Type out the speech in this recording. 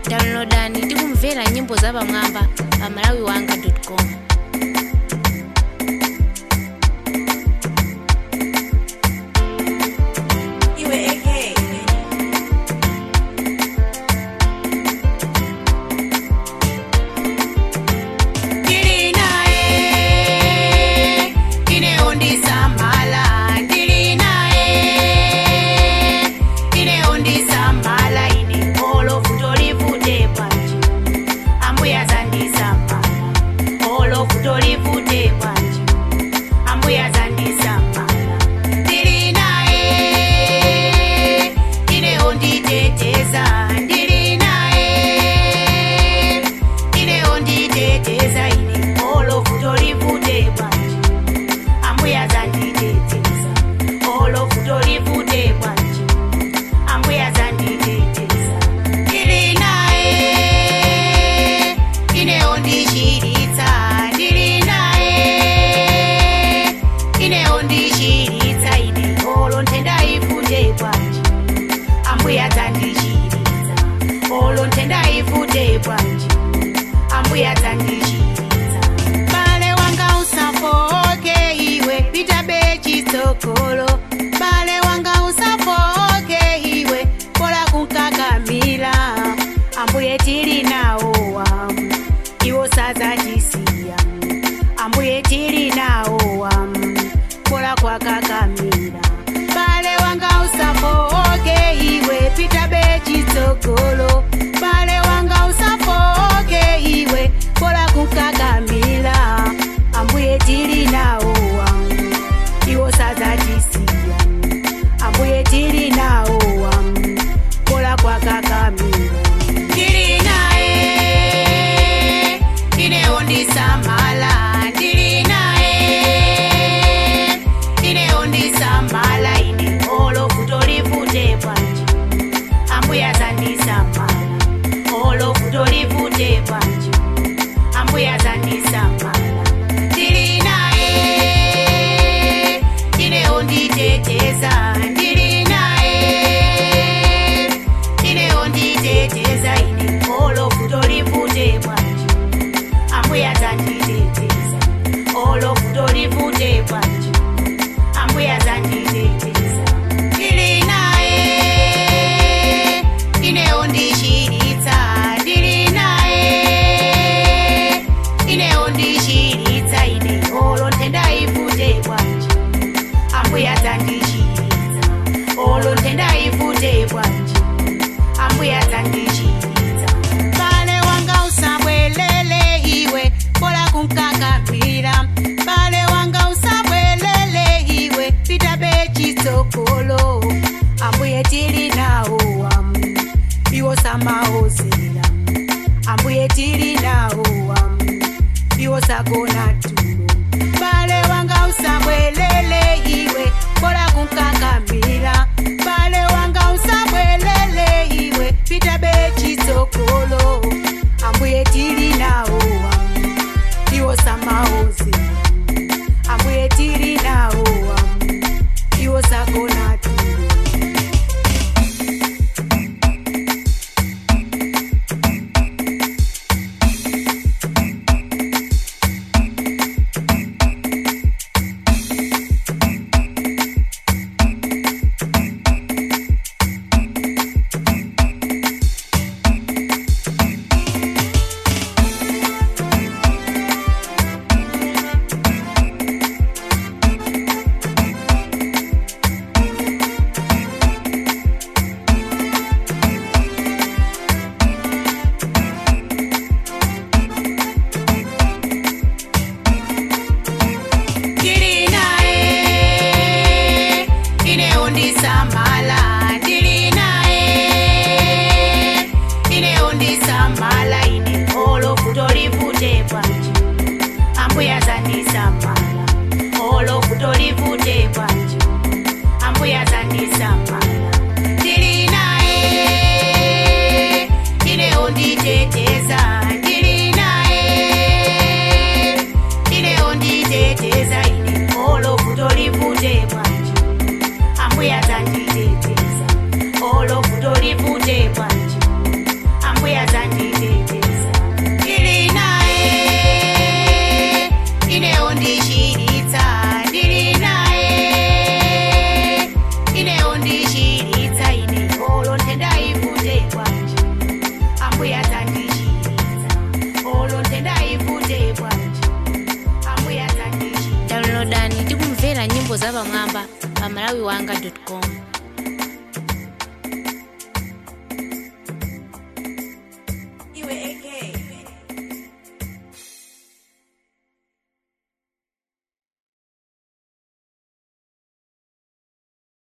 downloadani ndi kumvera nyimbo zapamwamba pa malawiwanga com iwe eke ndili naye ineondisamala ndili naye ineondisamala ine olofu tolivute bwanji ambuya zandisamala olofu tolivute bwanji ambuya zandisamala ndili naye ineonditeteza ndili naye ineonditeteza ine olofu tolivute bwanji ambuya zanditeteza olofu tolivute bwanji ambuya zanditeteza ndili naye ineondishiritsa ndili naye ineondishiritsa ine olo nthendayivute bwanji ambuya dzandishiritsa olo nthendayivute bwanji ambuya dzandishiritsa bale wanga usafoke iwe pita bechitsogolo bale wanga usafoke iwe kola kunkakamila ambuye tili nawo wamu iwo sadzachisiya ambuye tili nawo wamu kola kwakakamila bale wanga usafoke iwe pita bechitsogolo bale wanga usafoke iwe kola kukakamila ambuye tili nawo wamu iwo sadzachisiya ambuye tili nawo wamu kola kwakakamila ndili naye ineondisamala ndili naye ineondisamala ine olofu tolivute bwanji ambuya zandisamala olofu tolivute bwanji ambuya zandisamala ndili naye ineonditeteza ndili naye ineonditeteza ine olofu tolivute bwanji ambuya zanditeteza olofu tolivute bwanji ambuya zanditeteza ndili naye ineondishiritsa ndili naye ineondishiritsa ine olo nthendayivute bwanji ambuya dzandishiritsa olo nthendayivute bwanji ambuya dzandishiritsa bale wanga usabwelele iwe kola kunkakamira bale wanga usabwelele iwe pita bechitsogolo ambuye tili nawo wamu iwo samaozera ambuye tili nawo wamu iwo sagona tulo bale wanga usabwelele iwe kola kunkakamira bale wanga usabwelele iwe pita bechitsogolo ambuye tili nawo wamu iwo samaozera ambuye tili nawo wamu iwo sagona tulo nyimbo zapamwamba pa malawiwanga com